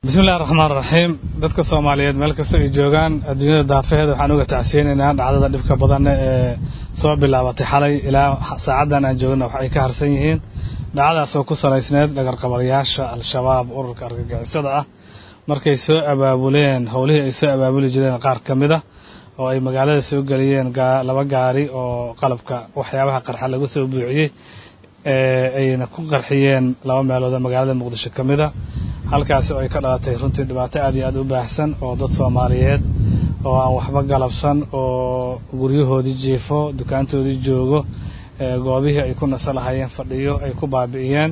bismillahi raxmaan raxiim dadka soomaaliyeed meel kasta ay joogaan adduunyada daafaheeda waxaan uga tacsiyeynaynaa dhacdada dhibka badan ee soo bilaabatay xalay ilaa saacaddan aan joogna wax ay ka harsan yihiin dhacdadaas oo ku salaysneed dhagarqabalayaasha al-shabaab ururka argagixisada ah markay soo abaabuleen howlihii ay soo abaabuli jireen qaar ka mid a oo ay magaalada soo geliyeen laba gaari oo qalabka waxyaabaha qarxa lagu soo buuxiyey ayna ku qarxiyeen laba meelood oo magaalada muqdisho ka mid a halkaasi oo ay ka dhalatay runtii dhibaato aad iyo aad u baahsan oo dad soomaaliyeed oo aan waxba galabsan oo guryahoodii jiifo dukaantoodii joogo goobihii ay ku naso lahayeen fadhiyo ay ku baabi'iyeen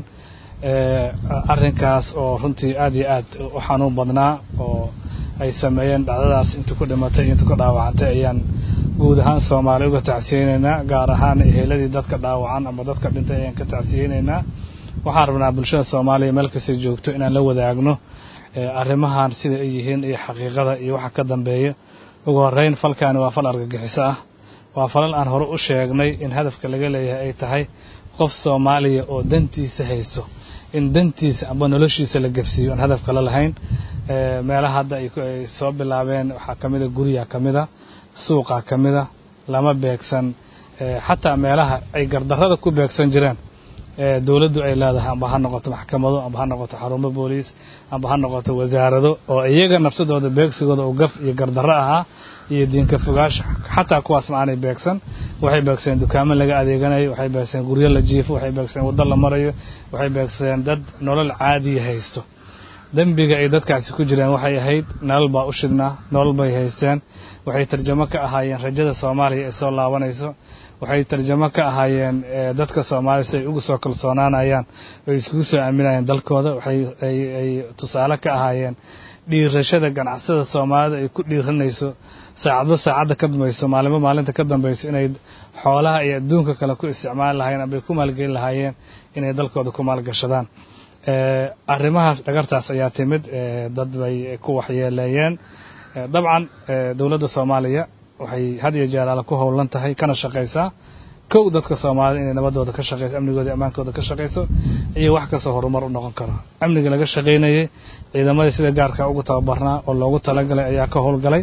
arrinkaas oo runtii aad iyo aad u xanuun badnaa oo ay sameeyeen dhacdadaas inta ku dhimatay inta ku dhaawacantay ayaan guud ahaan soomaali uga tacsiyeynaynaa gaar ahaan eheladii dadka dhaawacan ama dadka dhintay ayaan ka tacsiyeynaynaa waxaan rabnaa bulshada soomaaliya meel kastay joogto inaan la wadaagno arrimahan sida ay yihiin iyo xaqiiqada iyo waxa ka dambeeya ugu horreyn falkaani waa fal argagixiso ah waa falal aan hore u sheegnay in hadafka laga leeyahay ay tahay qof soomaaliya oo dantiisa haysto in dantiisa amba noloshiisa la gefsiiyo aan hadaf kale lahayn meelaha hadda ay soo bilaabeen waxaa ka mida guryaa ka mida suuqa ka mida lama beegsan xataa meelaha ay gardarrada ku beegsan jireen dowladdu ay leedahay amba ha noqoto maxkamado amba ha noqoto xarumo booliis amba ha noqoto wasaarado oo iyaga nafsadooda beegsigooda uu gaf iyo gardarro ahaa iyo diinka fogaash xataa kuwaas ma aanay beegsan waxay beegsadeen dukaamo laga adeeganayo waxay beegsadeen guryo la jiifo waxay beegsadeen waddo la marayo waxay beegsadeen dad nolol caadiya haysto dembiga ay dadkaasi ku jireen waxay ahayd nolol baa u shidnaa nolol bay haysteen waxay tarjamo ka ahaayeen rajada soomaaliya ee soo laabanayso waxay tarjamo ka ahaayeen dadka soomaaliya si ay ugu soo kalsoonaanayaan oy iskugu soo aaminayeen dalkooda waxay ay tusaale ka ahaayeen dhiirashada ganacsada soomaalida ay ku dhiiranayso saacadba saacadda ka dambayso maalinba maalinta ka dambayso inay xoolaha iyo adduunka kale ku isticmaali lahaayeen ambay ku maalgeli lahaayeen inay dalkooda ku maalgashadaan arrimahaas dhagartaas ayaa timid dad bay ku waxyeeleeyeen dabcan dowladda soomaaliya waxay had iyo jeer alle ku howlan tahay kana shaqaysaa kow dadka soomaalida inay nabadooda ka shaqayso amnigooda ammaankooda ka shaqayso iyo wax kastoo horumar u noqon karo amniga laga shaqaynayay ciidamadii sida gaarka ugu tababarnaa oo loogu talagalay ayaa ka howlgalay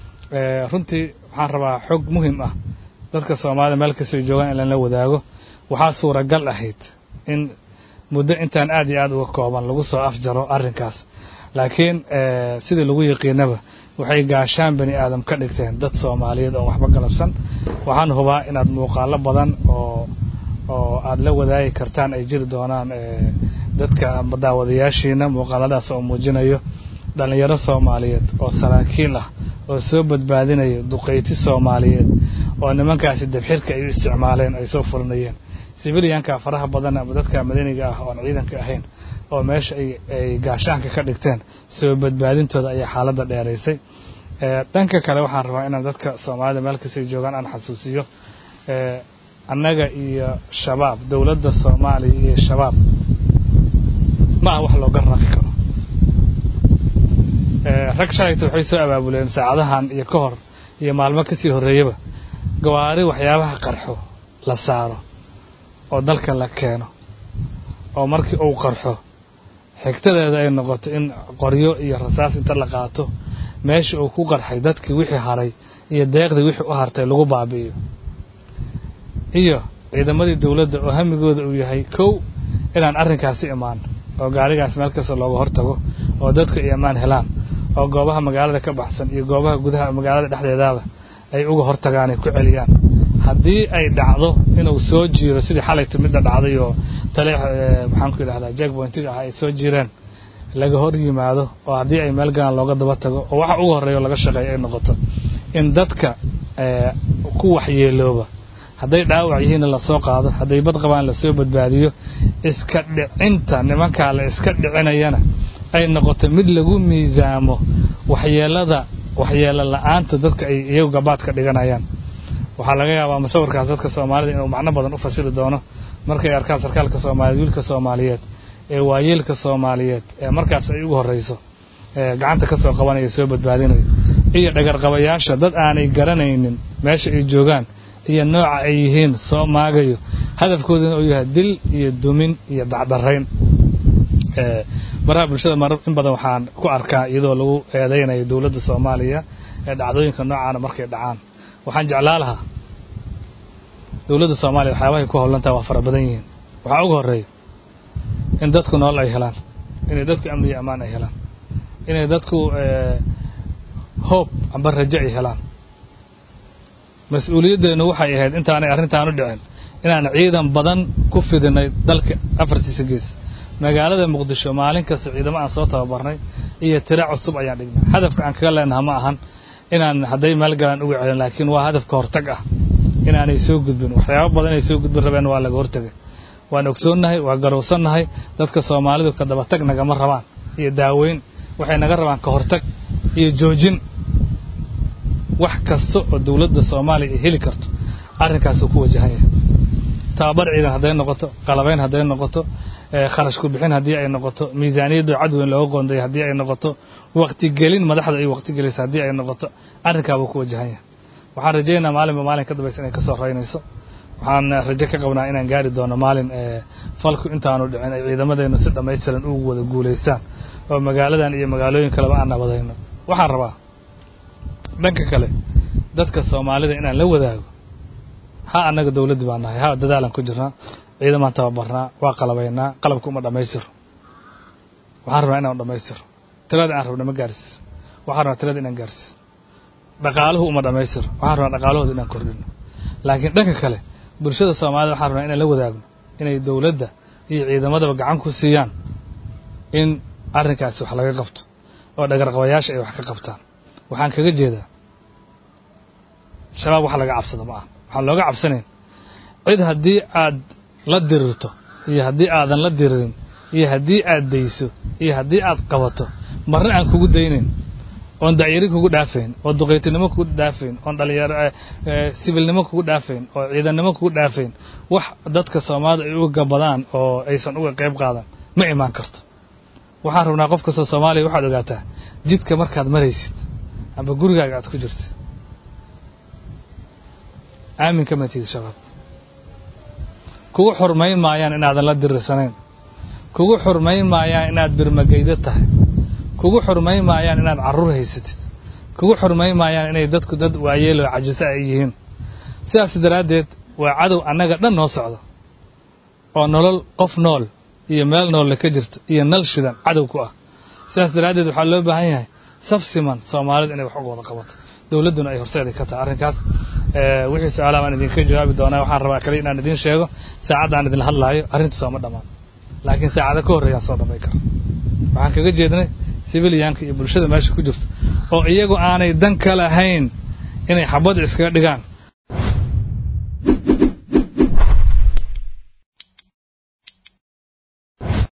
runtii waxaan rabaa xog muhiim ah dadka soomaalida meel kastay joogaan in lala wadaago waxaa suuragal ahayd in muddo intaan aad iyo aad uga kooban lagu soo afjaro arrinkaas laakiin sidii lagu yaqiinaba waxay gaashaan bani aadam ka dhigteen dad soomaaliyeed oon waxba galabsan waxaan hubaa inaad muuqaalo badan oo oo aad la wadaagi kartaan ay jiri doonaan dadka daawadayaashiina muuqaaladaas oo muujinayo dhallinyaro soomaaliyeed oo saraakiil ah oo soo badbaadinayo duqayti soomaaliyeed oo nimankaasi dabxirka ay u isticmaaleen ay soo fulinayeen sibiliyanka faraha badan ama dadka madaniga ah oon ciidanka ahayn oo meesha ay gaashaanka ka dhigteen soo badbaadintooda ayaa xaaladda dheeraysay dhanka kale waxaan rabaa inaan dadka soomaalida meel kastay joogaan aan xasuusiyo annaga iyo shabaab dowladda soomaaliya iyo shabaab ma aha wax looga raqi karo rag shalayta waxay soo abaabuleen saacadahan iyo ka hor iyo maalmo kasii horreeyaba gawaari waxyaabaha qarxo la saaro oo dalka la keeno oo markii uu qarxo xigtadeeda ay noqoto in qoryo iyo rasaas inta la qaato meesha uu ku qarxay dadkii wixii haray iyo deeqdii wixii u hartay lagu baabi'iyo iyo ciidamadii dowladda oo hamigooda uu yahay kow inaan arrinkaasi imaan oo gaarigaas meel kasta looga hortago oo dadku ay ammaan helaan oo goobaha magaalada ka baxsan iyo goobaha gudaha magaalada dhexdeedaaba ay uga hortagaan ay ku celiyaan haddii ay dhacdo inuu soo jiiro sidii xalayta midda dhacday oo tale maxaan ku yidhahdaa jack pointiga ah ay soo jireen laga hor yimaado oo haddii ay meel galaan looga daba tago oo waxa ugu horreeya oo laga shaqeeya ay noqoto in dadka ku waxyeelooba hadday dhaawac yihiinna lasoo qaado hadday bad qabaan lasoo badbaadiyo iska dhicinta nimankaa la iska dhicinayana ay noqoto mid lagu miisaamo waxyeelada waxyeelo la-aanta dadka ay iyagu gabaad ka dhiganayaan waxaa laga yaabaa musawirkaas dadka soomaalida inuu macno badan u fasiri doono markay arkaan sarkaalka soomaaliyeed wiilka soomaaliyeed ee waayeelka soomaaliyeed ee markaas ay ugu horreyso gacanta ka soo qabanaya soo badbaadinayo iyo dhagarqabayaasha dad aanay garanaynin meesha ay joogaan iyo nooca ay yihiin soo maagayo hadafkooduna uu yahay dil iyo dumin iyo dacdarayn baraha bulshada mar in badan waxaan ku arkaa iyadoo lagu eedeynayo dowladda soomaaliya ee dhacdooyinka noocaana markay dhacaan waxaan jeclaa lahaa dowladda soomaaliya waxyaabahay ku howlantaha waa fara badan yihiin waxaa ugu horreeya in dadku nolol ay helaan inay dadku amni iyo ammaan ay helaan inay dadku hoob amba rajo ay helaan mas-uuliyaddeenu waxay ahayd intaanay arrintaan u dhicin inaan ciidan badan ku fidinay dalka afartiisa gees magaalada muqdisho maalin kasta ciidamo aan soo tababarnay iyo tira cusub ayaan dhignay hadafka aan kaga leenaha ma ahan inaan hadday meel galaan uga celin laakiin waa hadafka hortag ah inaanay soo gudbin waxyaaba badan ay soo gudbin rabeen waa laga hortegay waan ogsoonnahay waa garowsannahay dadka soomaalidu ka dabatag nagama rabaan iyo daaweyn waxay naga rabaan ka hortag iyo joojin wax kasta oo dowladda soomaaliya ay heli karto arrinkaasuu ku wajahan yahay tababar ciidan hadday noqoto qalabayn hadday noqoto kharash ku bixin haddii ay noqoto miisaaniyadda cadweyn looga qoonday haddii ay noqoto waqtigelin madaxda ay waqtigelaysa haddii ay noqoto arrinkaabuu ku wajahan yahay waxaan rajaynayaa maalinba maalin ka dambaysa inay ka soo raynayso waxaan rajo ka qabnaa inaan gaari doono maalin falku intaanu dhicin ay ciidamadeennu si dhammaystiran ugu wada guulaystaan oo magaaladan iyo magaalooyin kaleba aan nabadayno waxaan rabaa dhanka kale dadka soomaalida inaan la wadaago ha annaga dowladdii baan nahay ha dadaalan ku jirnaa ciidamaan tababarnaa waa qalabaynaa qalabka uma dhammaystiro waxaan rabnaa inaan dhammaystiro tirada aan rabna ma gaarsiis waxaan rabnaa tirada inaan gaarsiis dhaqaaluhu uma dhammaystiro waxaan rabnaa dhaqaalahooda inaan kordhino laakiin dhanka kale bulshada soomaalida waxaan rabnaa inaan la wadaagno inay dowladda iyo ciidamadaba gacan ku siiyaan in arrinkaasi wax laga qabto oo dhagarqabayaasha ay wax ka qabtaan waxaan kaga jeedaa shabaab wax laga cabsado ma aha waxaan looga cabsanayn cid haddii aad la dirirto iyo haddii aadan la diririn iyo haddii aad dayso iyo haddii aad qabato marna aan kugu daynayn oon dacyari kugu dhaafayn oo duqaytinimo kugu dhaafayn oon dhalinyaro sibilnimo kugu dhaafayn oo ciidannimo kugu dhaafayn wax dadka soomaalida ay uga gabadaan oo aysan uga qayb qaadan ma imaan karto waxaan rabnaa qof kastoo soomaaliya waxaad ogaataa jidka markaad maraysid amba gurigaaga aad ku jirtid aamin kama tihid shabaab kugu xurmayn maayaan inaadan la dirirsanayn kugu xurmayn maayaan inaad birmagaydo tahay kugu xurmayn maayaan inaad carruur haysatid kugu xurmayn maayaan inay dadku dad waayeeloo cajisa ay yihiin sidaas daraaddeed waa cadow annaga dhan noo socda oo nolol qof nool iyo meel noolle ka jirto iyo nal shidan cadow ku ah sidaas daraaddeed waxaa loo baahan yahay saf siman soomaalida inay wax uga wada qabato dowladduna ay horseeday ka tahay arrinkaas wixii su-aalaha baan idinka jawaabi doonaa waxaan rabaa kale inaan idiin sheego saacaddaan idinla hadlaayo arrinta sooma dhammaan laakiin saacado ka horreeyaan soo dhamay kara waxaan kaga jeednay sibiliyaanka iyo bulshada meesha ku jirto oo iyagu aanay dan ka lahayn inay xabadda iskaga dhigaan